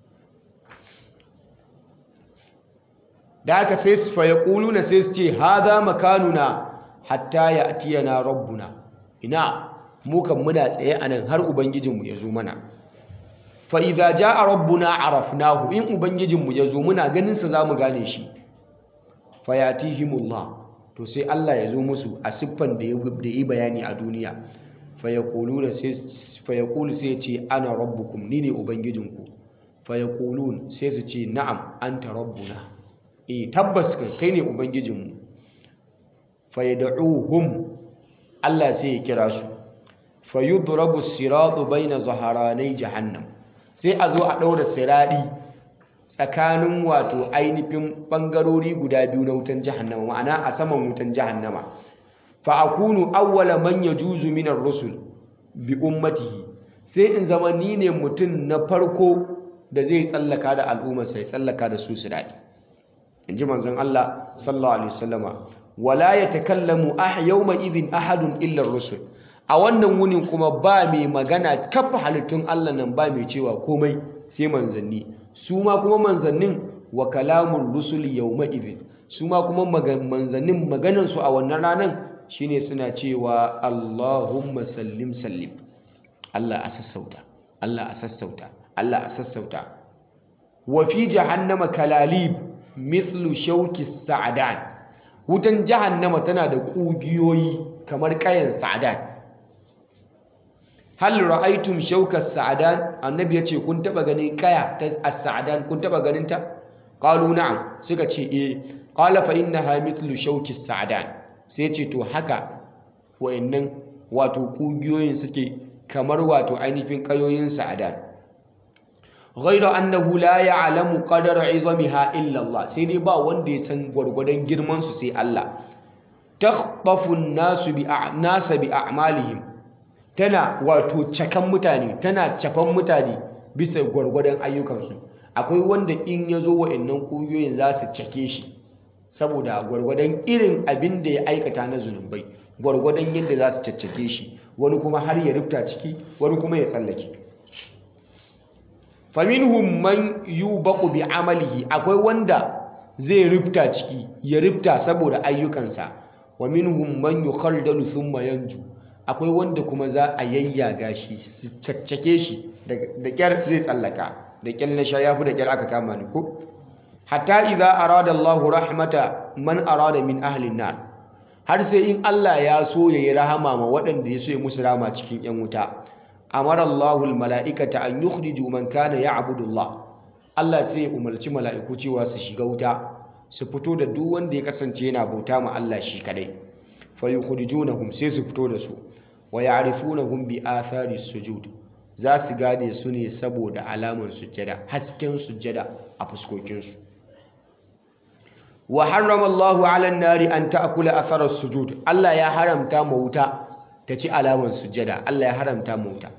da aka sai su fa yaquluna sai su ce hadha makanuna hatta ya'tiyana rabbuna ina mu kan muna tsaye anan har ubangijinmu ya zo mana fa idza jaa rabbuna arafnahu in ubangijinmu ya zo muna ganin sa zamu gane shi fa yatihimullah to sai Allah ya zo musu a siffan da ya da yi bayani a duniya fa yaquluna sai fa yaqulu sai ya ce ana rabbukum ni ne ubangijinku fa yaqulun sai su ce na'am anta rabbuna eh tabbas kai ne ubangijinmu fa yad'uhum Allah sai ya kira su fa yudrabu siratu baina zaharanai jahannam sai a zo a ɗaura siradi tsakanin wato ainihin ɓangarori guda biyu na wutan jahannama ma'ana a saman wutan jahannama fa akunu awwala man yajuzu min ar-rusul bi ummatihi sai in zama ni ne mutum na farko da zai tsallaka da al'ummar sai tsallaka da su siradi inji manzon Allah sallallahu alaihi wasallama wala yatakallamu ah yawma idhin ahadun illa ar-rusul a wannan wunin kuma ba mai magana kafa halittun Allah nan ba mai cewa komai sai manzanni su ma kuma manzannin wa kalamun rusuli yawma idhin su ma kuma manzannin maganan su a wannan ranan shine suna cewa Allahumma sallim sallim Allah a sassauta Allah a sassauta Allah a sassauta wa fi jahannama kalalib mithlu shauki sa'adan wutan jahannama tana da kugiyoyi kamar kayan sa'adan hal ra'aytum shauka sa'adan annabi yace kun taba ganin kaya ta as-sa'adan kun taba ganin ta qalu na'am suka ce eh qala fa innaha mithlu shauki sa'adan sai ce to haka wayannan wato kugiyoyin suke kamar wato ainihin kayoyin sa'adan ghayra annahu la ya'lamu qadara 'izamiha illa Allah sai dai ba wanda ya san gwargwadon girman su sai Allah takhtafu an-nasu bi a'nasa bi a'malihim tana wato cakan mutane tana cafan mutane bisa gwargwadon ayyukansu akwai wanda in ya zo wa'annan ƙungiyoyin za su cake shi saboda gwargwadon irin abin da ya aikata na zunubai gwargwadon yadda za su caccake shi wani kuma har ya rufta ciki wani kuma ya tsallake faminhum man yubaqu bi amalihi akwai wanda zai rufta ciki ya rufta saboda ayyukansa wa minhum man yukhaldalu thumma yanju akwai wanda kuma za a yayyaga shi su caccake shi da kyar zai tsallaka da kyar na sha yafi da kyar aka kama ni ko hatta idza arada Allah rahmata man arada min ahli nar har sai in Allah ya so yayi rahama ma waɗanda ya so ya musu rama cikin yan wuta amara Allahul mala'ikata an yukhriju man kana ya'budu Allah Allah sai ya umarci mala'iku cewa su shiga wuta su fito da duk wanda ya kasance yana bauta ma Allah shi kadai fa yukhrijunahum sai su fito da su wa ya'rifunahum bi athari sujud za su gane su ne saboda alaman sujjada hasken sujjada a fuskokinsu wa harrama Allahu 'ala an-nari an ta'kula athara sujud Allah ya haramta ma wuta ta ci alaman sujjada Allah ya haramta ma wuta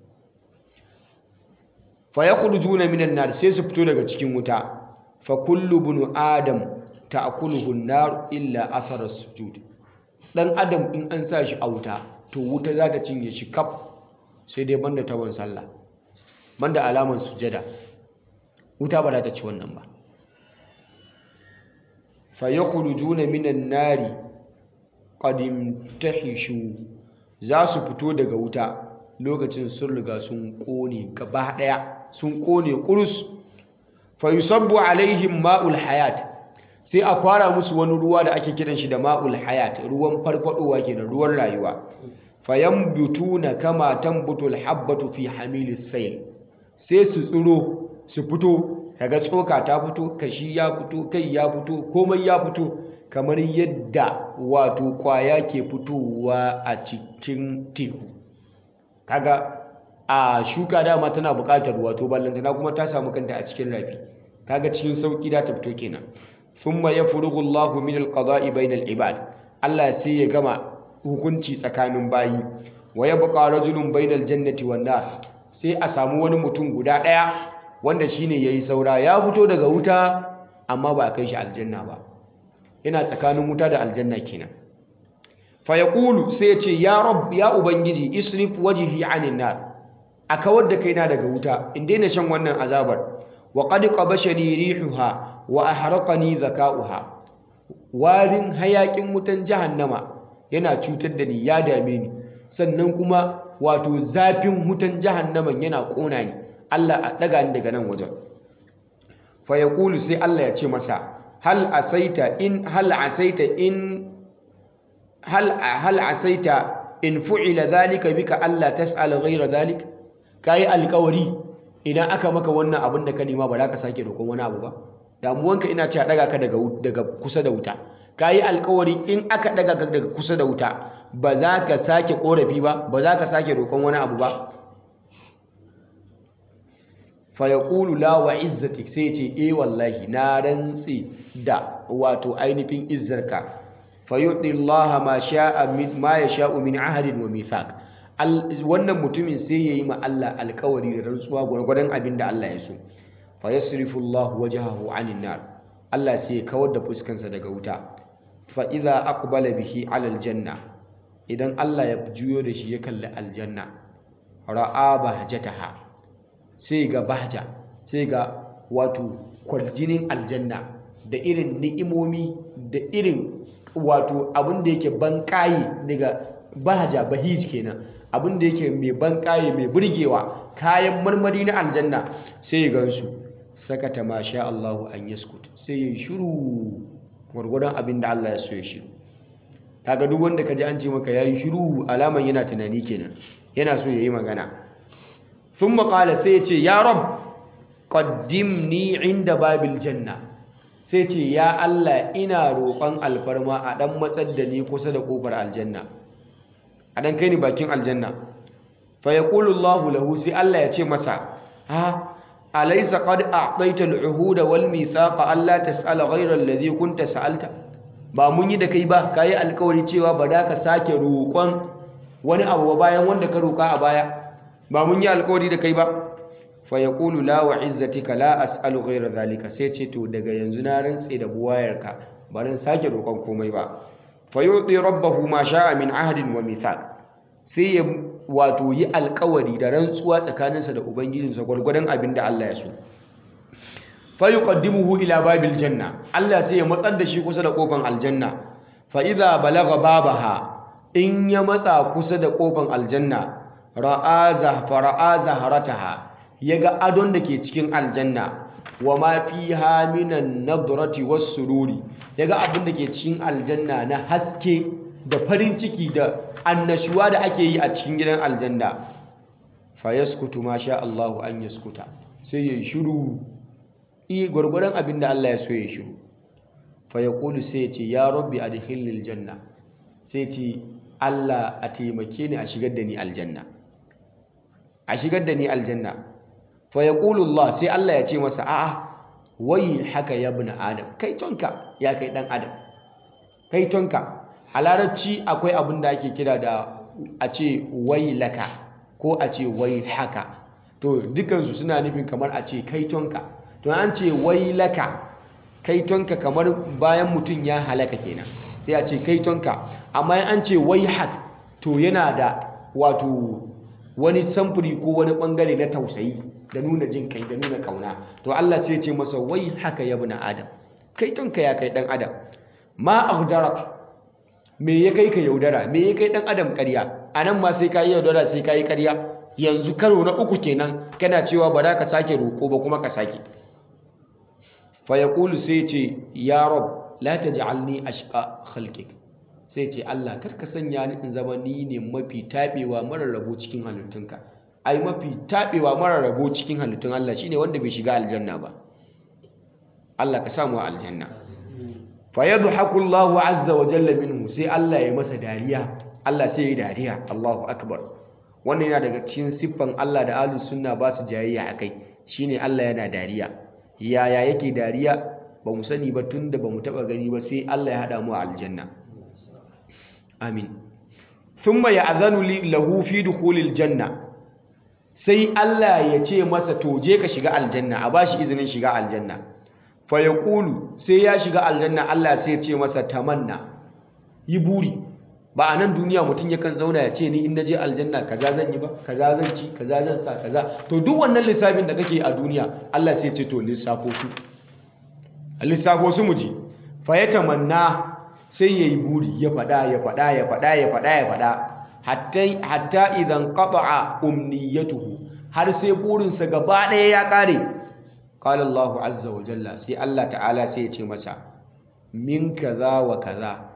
fa yakhrujuna minan nar sai su fito daga cikin wuta fa kullu bunu adam ta'kuluhu an-nar illa athara sujud dan adam in an sa shi a wuta to wuta za ta cinye shi kaf sai dai banda tabon sallah banda alaman sujjada wuta ba za ta ci wannan ba fa yakhrujuna minan nari qad imtahishu za su fito daga wuta lokacin sun riga sun kone gaba daya sun kone kurus fa yusabbu alaihim ma'ul hayat sai a kwara musu wani ruwa da ake kiran shi da ma'ul hayat ruwan farfadowa kenan ruwan rayuwa fayambutuna kama tambutul habbatu fi hamilis sayl sai su tsiro su fito kaga tsoka ta fito kashi ya fito kai ya fito komai ya fito kamar yadda wato kwaya ke fitowa a cikin teku kaga a shuka dama tana buƙatar wato ballantana kuma ta samu kanta a cikin rafi kaga cikin sauki da ta fito kenan thumma yafrugu Allahu min al-qada'i bainal ibad Allah sai ya gama hukunci tsakanin bayi wa yabqa rajulun bainal jannati wan nar sai a samu wani mutum guda daya wanda shine yayi saura ya fito daga wuta amma ba kai shi aljanna ba yana tsakanin wuta da aljanna kenan fa yaqulu sai ya ce ya rabb ya ubangiji isrif wajhi anin nar a kawar da kaina daga wuta in daina shan wannan azabar wa qad qabashani rihuha wa ahraqani zakauha warin hayakin wutan jahannama yana cutar da ni ya dame ni sannan kuma wato zafin wutan jahannaman yana kona ni Allah a daga ni daga nan wajen fa yaqulu sai Allah ya ce masa hal asaita in hal asaita in hal hal asaita in fu'ila dhalika bika Allah tas'al ghayra dhalik kai alƙawari idan aka maka wannan abin da ka nema ba za ka sake roƙon wani abu ba damuwanka ina ce a daga ka daga daga kusa da wuta kayi alkawari in aka daga ka daga kusa da wuta ba za ka sake korafi ba ba za ka sake roƙon wani abu ba fa yaqulu la wa izzatik sai ce eh wallahi na rantsi da wato ainihin izzarka fa yu'ti Allah ma sha'a min ma yasha'u min ahadin wa mithaq wannan mutumin sai yayi ma Allah alkawari da rantsuwa gwargwadon abin da Allah ya so fa yasrifu Allah wajhahu 'anil nar Allah sai ya kawar da fuskansa daga wuta fa idza aqbala bihi 'ala aljanna idan Allah ya juyo da shi ya kalli aljanna ra'a bahjataha sai ga bahja sai ga wato kwaljinin aljanna da irin ni'imomi da irin wato abin da yake banƙaye daga bahja bahij kenan abin da yake mai banƙaye mai burgewa kayan marmari na aljanna sai ya gansu sakata ma sha Allahu an yaskut sai ya shiru gwargwadon abin da Allah ya so ya shiru kaga duk wanda kaji an ce maka yayi shiru alaman yana tunani kenan yana so yayi magana thumma qala sai ya ce ya rab qaddimni inda babil janna sai ce ya Allah ina roƙon alfarma a dan matsar da ni kusa da kofar aljanna a dan kai ni bakin aljanna fa yaqulu Allahu lahu sai Allah ya ce masa ha alaysa qad a'tayta al-'uhuda wal mithaqa alla tas'ala ghayra alladhi kunta sa'alta ba mun yi da kai ba kai alkawari cewa ba da ka sake roƙon wani abu bayan wanda ka roƙa a baya ba mun yi alkawari da kai ba fa yaqulu la wa izzatika la as'alu ghayra zalika sai ce to daga yanzu na rantse da buwayarka ba ran sake roƙon komai ba fa yuti rabbahu ma sha'a min ahdin wa mithaq sai ya wato yi alkawari da rantsuwa tsakaninsa da ubangijinsa gwargwadon abin da Allah ya so fa yuqaddimuhu ila babil janna Allah sai ya matsar da shi kusa da kofan aljanna fa idza balagha babaha in ya matsa kusa da kofan aljanna ra'a zahfara'a zaharataha yaga adon da ke cikin aljanna wa ma fiha minan nadrati was sururi yaga abin da ke cikin aljanna na haske da farin ciki da annashuwa da ake yi a cikin gidan aljanna fa yaskutu ma sha Allahu an yaskuta sai yayi shiru i gurgurdan abin da Allah ya so ya shiru fa yaqulu sai ya ce ya rabbi adkhilni aljanna sai ce Allah a taimake ni a shigar da ni aljanna a shigar da ni aljanna fa yaqulu Allah sai Allah ya ce masa a'a wai haka ya ibn adam kai tonka ya kai dan adam kai tonka a larabci akwai abin da ake kira da a ce wai laka ko a ce wai haka to dukansu suna nufin kamar a ce kai tonka to an ce wai laka kai tonka kamar bayan mutum ya halaka kenan sai a ce kai tonka amma an ce wai hak to yana da wato wani samfuri ko wani bangare na tausayi da nuna jin kai da nuna kauna to Allah sai ce masa wai haka ya na adam kai tonka ya kai dan adam ma aghdarak me ya kai ka yaudara me ya kai dan adam ƙarya anan ma sai ka yi yaudara sai ka yi ƙarya yanzu karo na uku kenan kana cewa ba za ka sake roƙo ba kuma ka sake fa yaqulu sai ce ya rab la taj'alni ashqa khalqik sai ce Allah kar ka sanya ni in zama ni ne mafi tabewa mara rabo cikin halittunka ai mafi tabewa mara rabo cikin halittun Allah shine wanda bai shiga aljanna ba Allah ka samu aljanna fa yadhaku Allahu azza wa jalla minhu sai Allah ya masa dariya Allah sai ya dariya Allahu akbar wannan yana daga cikin siffan Allah da ahlus sunna ba su jayayya akai shine Allah yana dariya yaya yake dariya ba mu sani ba tunda ba mu taba gani ba sai Allah ya hada mu a aljanna amin thumma ya'zanu lahu fi dukhulil janna sai Allah ya ce masa to je ka shiga aljanna a bashi izinin shiga aljanna fa yaqulu sai ya shiga aljanna Allah sai ya ce masa tamanna yi buri ba a nan duniya mutum yakan zauna ya ce ni in naje aljanna kaza zan yi ba kaza zan ci kaza zan sa kaza to duk wannan lissafin da kake a duniya Allah sai ya ce to lissafo su lissafo su mu ji fa ya tamanna sai ya yi buri ya faɗa ya faɗa ya faɗa ya faɗa ya faɗa hatta idan qata'a umniyatuhu har sai burinsa gaba ɗaya ya ƙare qala Allahu azza wa jalla sai Allah ta'ala sai ya ce masa min kaza wa kaza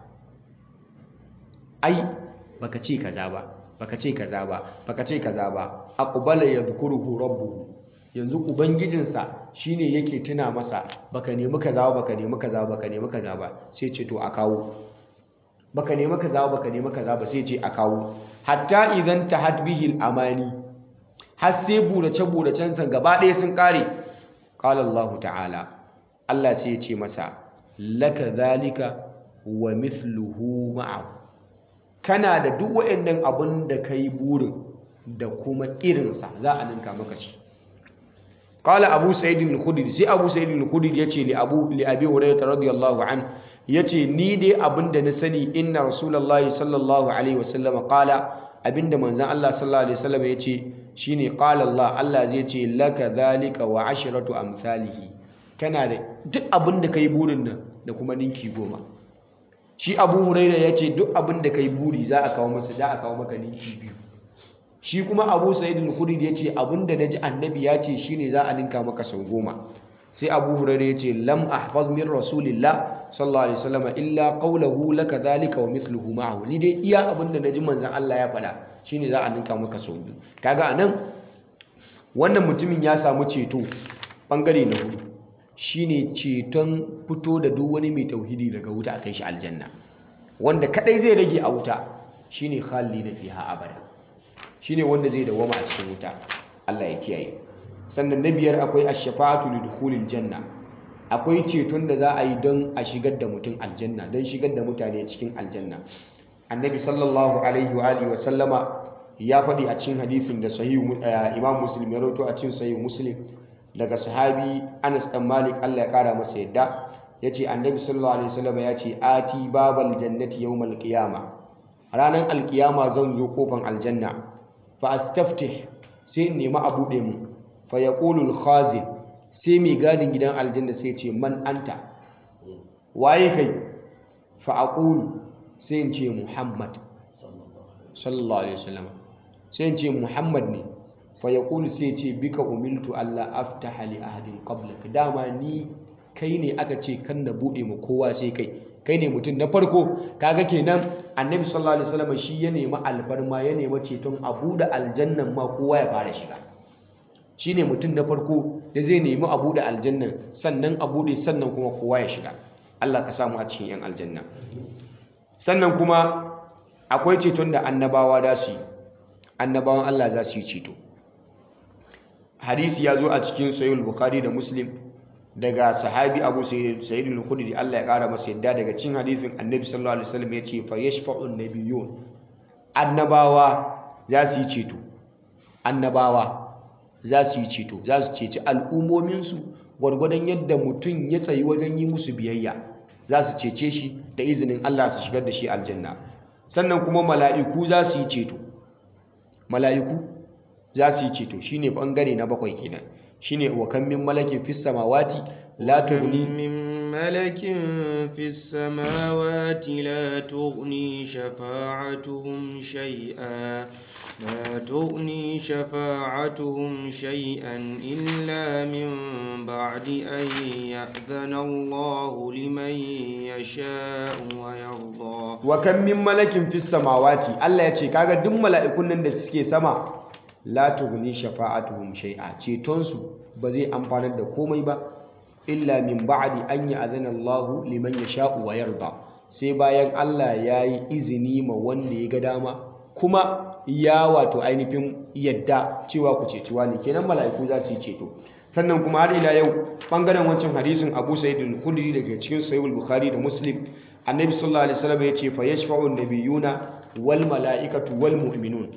ai baka ce kaza ba baka ce kaza ba baka ce kaza ba aqbala yadhkuruhu rabbuhu yanzu ubangijinsa shine yake tuna masa baka nemi kaza ba baka nemi kaza ba baka nemi kaza ba sai ce to a kawo baka nemi kaza ba baka nemi kaza ba sai ce a kawo hatta idan tahat bihi amani har sai burace buracen san gaba ɗaya sun kare qala Allah ta'ala Allah sai ya ce masa laka zalika wa mithluhu ma'ahu kana da duk waɗannan abin da kai burin da kuma irinsa za a ninka maka shi qala abu sa'id al-khudri sai abu sa'id al-khudri yace li abu li abi hurairah radiyallahu an yace ni dai abinda na sani inna rasulullahi sallallahu alaihi wasallam qala abinda manzon Allah sallallahu alaihi wasallam yace shine qala Allah Allah zai ce laka zalika wa ashratu amsalihi kana da duk abinda kai burin nan da kuma ninki goma shi abu hurairah yace duk abinda kai buri za a kawo masa za a kawo maka ninki biyu shi kuma abu sa'id al-khudri ya ce abinda na ji annabi ya ce shine za a ninka maka sau goma sai abu hurairah ya ce lam ahfaz min rasulillah sallallahu alaihi wasallam illa qawluhu laka dhalika wa mithluhu ma'ahu ni dai iya abinda na ji manzon Allah ya faɗa shine za a ninka maka sau biyu kaga anan wannan mutumin ya samu ceto bangare na hudu shine ceton fito da duk wani mai tauhidi daga wuta a kai shi aljanna wanda kadai zai rage a wuta shine khalidina fiha abada shine wanda zai dawama a cikin wuta Allah ya kiyaye sannan na biyar akwai ash-shafa'atu lidukhulil janna akwai ceton da za a yi don a shigar da mutum aljanna don shigar da mutane cikin aljanna annabi sallallahu alaihi wa alihi wa sallama ya faɗi a cikin hadisin da sahihu imam muslim ya rawaito a cikin sahihu muslim daga sahabi Anas dan Malik Allah ya kara masa yadda yace annabi sallallahu alaihi wasallam ya ce ati babal jannati yawmal qiyama ranan alqiyama zan zo kofan aljanna fa astaftih sai in nemi a buɗe mu fa yaqulu al-khazin sai mai gadin gidan aljanna sai ce man anta waye kai fa aqulu sai in ce muhammad sallallahu alaihi wasallam sai in ce muhammad ne fa yaqulu sai ce bika umiltu alla aftaha li ahadin qablak dama ni kai ne aka ce kan na bude mu kowa sai kai kai ne mutum na farko kaga kenan annabi sallallahu alaihi wasallam shi ya nemi alfarma ya nemi ceton a bude aljannan ma kowa ya fara shiga shine mutum na farko da zai nemi a bude aljannan sannan a bude sannan kuma kowa ya shiga Allah ka samu a cikin yan aljanna sannan kuma akwai ceton da annabawa da su yi annabawan Allah za su yi ceto hadisi ya zo a cikin sahihul bukhari da muslim daga sahabi abu sayyid al-khudri Allah ya kara masa yadda daga cikin hadisin annabi sallallahu alaihi wasallam ya ce fa yashfa'u an-nabiyyun annabawa za su yi ceto annabawa za su yi ceto za su ceci al'ummominsu gwargwadon yadda mutum ya tsayi wajen yi musu biyayya za su cece shi da izinin Allah su shigar da shi aljanna sannan kuma mala'iku za su yi ceto mala'iku za su yi ceto shine bangare na bakwai kenan shine wa kan min malakin fis samawati la tughni min malakin fis samawati la tughni shafa'atuhum shay'a لا تغني شفاعتهم شيئا إلا من بعد أن يأذن الله لمن يشاء ويرضى وكم من ملك في السماوات الله يتي kaga duk mala'ikun nan da suke sama la tughni shafa'atuhum shay'a cetonsu ba zai amfanar da komai ba illa min ba'di an ya'zana Allah liman yasha'u wa yarda sai bayan Allah yayi izini ma wanda ya ga dama kuma ya wato ainihin yadda cewa ku ceci wani kenan mala'iku za su yi ceto sannan kuma har ila yau bangaren wancan hadisin Abu Sa'id al-Khudri daga cikin Sahih al-Bukhari da Muslim Annabi sallallahu alaihi wasallam ya ce fa yashfa'u an-nabiyuna wal mala'ikatu wal mu'minun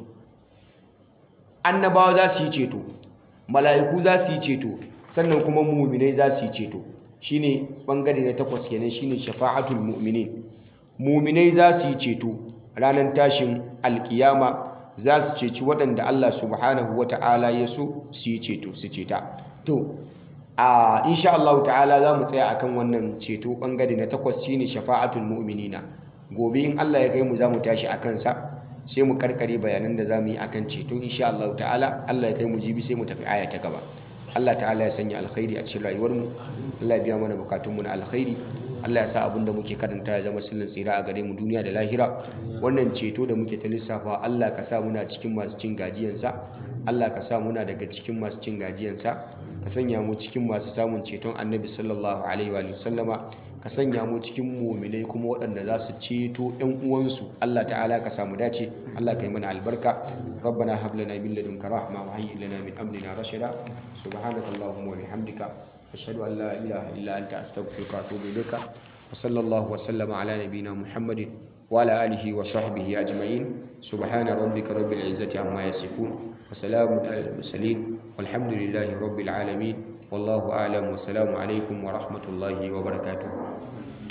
annabawa za su yi ceto mala'iku za su yi ceto sannan kuma mu'minai za su yi ceto shine bangare na takwas kenan shine shafa'atul mu'minin mu'minai za su yi ceto ranar tashin alkiyama za su ceci waɗanda Allah subhanahu wa ta'ala ya so su yi ceto su ceta to a insha Allah ta'ala za mu tsaya akan wannan ceto ɓangare na takwas shine shafa'atul mu'minina gobe in Allah ya kai mu za mu tashi a kansa sai mu karkare bayanan da za mu yi akan ceto insha Allah ta'ala Allah ya kai mu jibi sai mu tafi aya ta gaba Allah ta'ala ya sanya alkhairi a cikin rayuwarmu Allah ya biya mana bukatunmu na alkhairi Allah ya sa abin da muke karanta ya zama sirrin tsira a gare mu duniya da lahira wannan ceto da muke ta lissafa Allah ka sa muna cikin masu cin gajiyansa Allah ka sa muna daga cikin masu cin gajiyansa ka sanya mu cikin masu samun ceton annabi sallallahu alaihi wa sallama ka sanya mu cikin muminai kuma waɗanda za su ceto ƴan uwansu Allah ta'ala ka samu dace Allah ka yi mana albarka rabbana hab lana min ladunka rahma wa hayyi lana min amrina rashada subhanakallahumma wa bihamdika أشهد أن لا إله إلا أنت أستغفرك وأتوب إليك وصلى الله وسلم على نبينا محمد وعلى آله وصحبه أجمعين سبحان ربك رب العزة عما يصفون وسلام على المرسلين والحمد لله رب العالمين والله أعلم والسلام عليكم ورحمة الله وبركاته